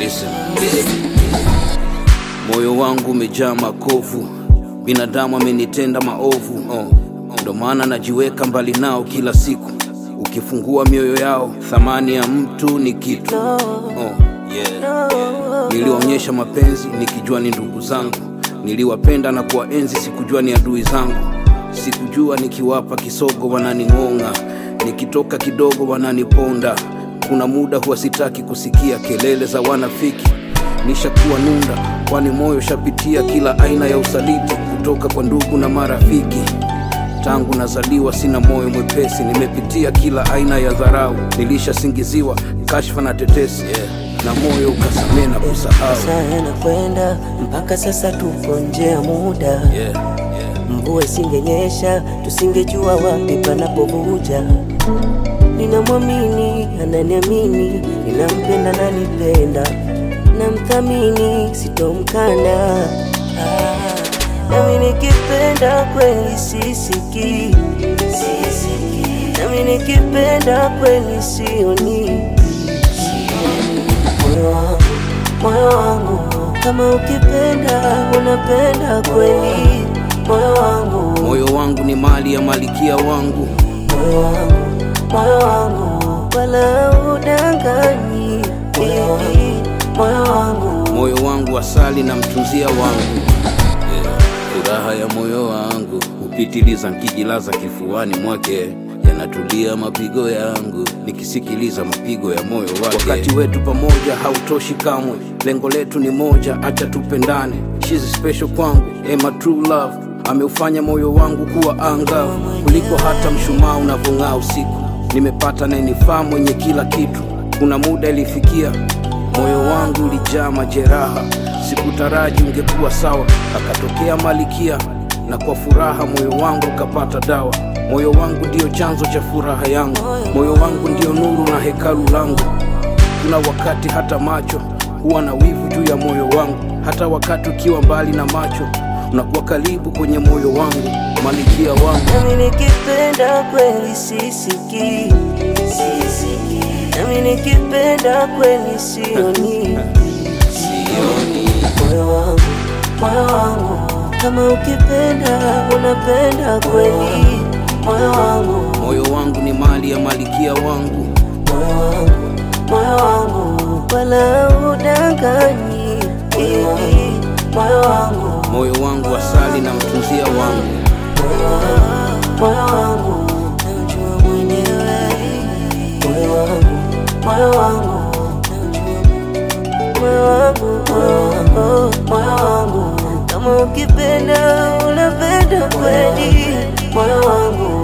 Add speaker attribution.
Speaker 1: Listen. Moyo wangu umejaa makovu, binadamu amenitenda maovu oh. Ndo maana najiweka mbali nao kila siku. Ukifungua mioyo yao, thamani ya mtu ni kitu oh. yeah. Niliwaonyesha mapenzi nikijua ni ndugu zangu, niliwapenda na kuwaenzi, sikujua ni adui zangu. Sikujua nikiwapa kisogo wananing'ong'a, nikitoka kidogo wananiponda. Kuna muda huwa sitaki kusikia kelele za wanafiki, nishakuwa nunda, kwani moyo shapitia kila aina ya usaliti kutoka kwa ndugu na marafiki. Tangu nazaliwa sina moyo mwepesi, nimepitia kila aina ya dharau, nilishasingiziwa kashfa na tetesi na moyo ukasamee na kusahau.
Speaker 2: Saa yanakwenda mpaka sasa tupo nje ya muda.
Speaker 1: Yeah, yeah.
Speaker 2: Mvua isingenyesha tusingejua wapi panapovuja. Ninamwamini, ananiamini, ninampenda, nanipenda, namthamini, sitomkana. Ah, nami nikipenda kweli sisiki, nami nikipenda kweli sioni moyo wangu, moyo wangu, kama ukipenda unapenda kweli, moyo wangu,
Speaker 1: Moyo wangu ni mali ya malikia wangu,
Speaker 2: moyo wangu, moyo wangu, wala udanganyi, baby, moyo wangu,
Speaker 1: moyo wangu asali na mtunzia wangu yeah. Furaha ya moyo wangu hupitiliza nkijilaza kifuani mwake, yanatulia mapigo yangu nikisikiliza mapigo ya moyo wake. Wakati wetu pamoja hautoshi kamwe, lengo letu ni moja, acha tupendane. She's special kwangu, eh, my true love ameufanya moyo wangu kuwa angavu kuliko hata mshumaa unavyong'aa usiku. Nimepata nayenifaa mwenye kila kitu. Kuna muda ilifikia moyo wangu ulijaa majeraha, sikutaraji ungekuwa sawa. Akatokea Malikia na kwa furaha moyo wangu ukapata dawa. Moyo wangu ndiyo chanzo cha furaha yangu, moyo wangu ndiyo nuru na hekalu langu. Kuna wakati hata macho huwa na wivu juu ya moyo wangu, hata wakati ukiwa mbali na macho unakuwa karibu kwenye moyo wangu, Malikia wangu.
Speaker 2: nami nikipenda kweli sisiki, nami nikipenda kweli sioni
Speaker 1: Sioni
Speaker 2: moyo wangu, moyo wangu, kama ukipenda unapenda kweli, moyo wangu,
Speaker 1: moyo wangu ni mali ya Malikia wangu.
Speaker 2: moyo wangu, moyo wangu, wala udanganyi, baby, moyo wangu,
Speaker 1: moyo wangu asali na mtunzia wangu
Speaker 2: moyo wangu, najua mwenyewe, moyo wangu, moyo wangu, moyo wangu, moyo wangu, moyo wangu, kama ukipenda unapenda kweli, moyo wangu